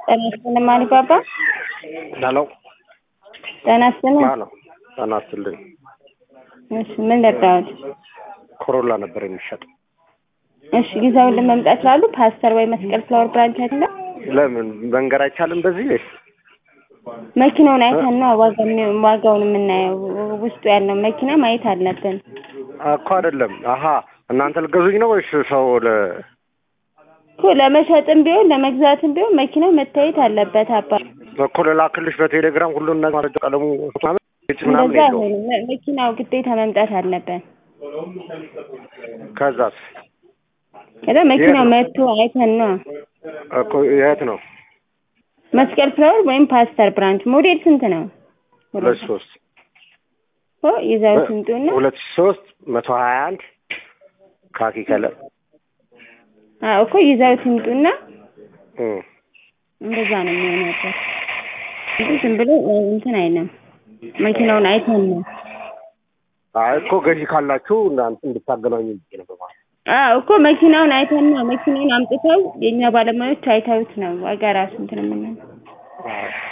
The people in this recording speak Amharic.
ጤና ይስጥልኝ ማሪባባ። ሄሎ ጤና ይስጥልኝ። ነው ጤና ይስጥልኝ። እሺ ምን ልርዳዎት? ኮሮላ ነበር የሚሸጥ። እሺ ጊዜውን ለመምጣት ላሉ ፓስተር ወይ መስቀል ፍላወር ብራንች አለ። ለምን መንገድ አይቻልም በዚህ ወይስ? መኪናውን አይተን ነው ዋጋውን ዋጋውን የምናየው። ውስጡ ያለው መኪና ማየት አለብን። እኮ አይደለም። አሀ እናንተ ልገዙኝ ነው ወይስ ሰው ለ እኮ ለመሸጥም ቢሆን ለመግዛትም ቢሆን መኪናው መታየት አለበት። አባ እኮ ልላክልሽ በቴሌግራም ሁሉን ነገር ማረጃ ቀለሙ ምናምን እጭ ምናምን እንደዛ የለውም። አይሆንም። መ- መኪናው ግዴታ መምጣት አለበት። ከዛስ ከዛ መኪናው ነው? መጥቶ አይተን ነው እኮ የት ነው? መስቀል ፍላወር ወይም ፓስተር ብራንች። ሞዴል ስንት ነው? ሁለት ሶስት ኦ ይዘው ስንጡና ሁለት ሺህ ሶስት መቶ ሀያ አንድ ካኪ ከለር አዎ እኮ ይዘው ስንጡና እም። እንደዛ ነው የሚሆነው። እንጂ ዝም ብሎ እንትን አይልም። መኪናውን አይተን ነው። አይ እኮ ገዢ ካላችሁ እናንተ እንድታገናኙ ብዬ ነበር ማለት አዎ እኮ መኪናውን አይተን ነው። መኪናውን አምጥተው የእኛ ባለሙያዎች አይተውት ነው ዋጋ ራሱ እንትን የምንለው። ነው።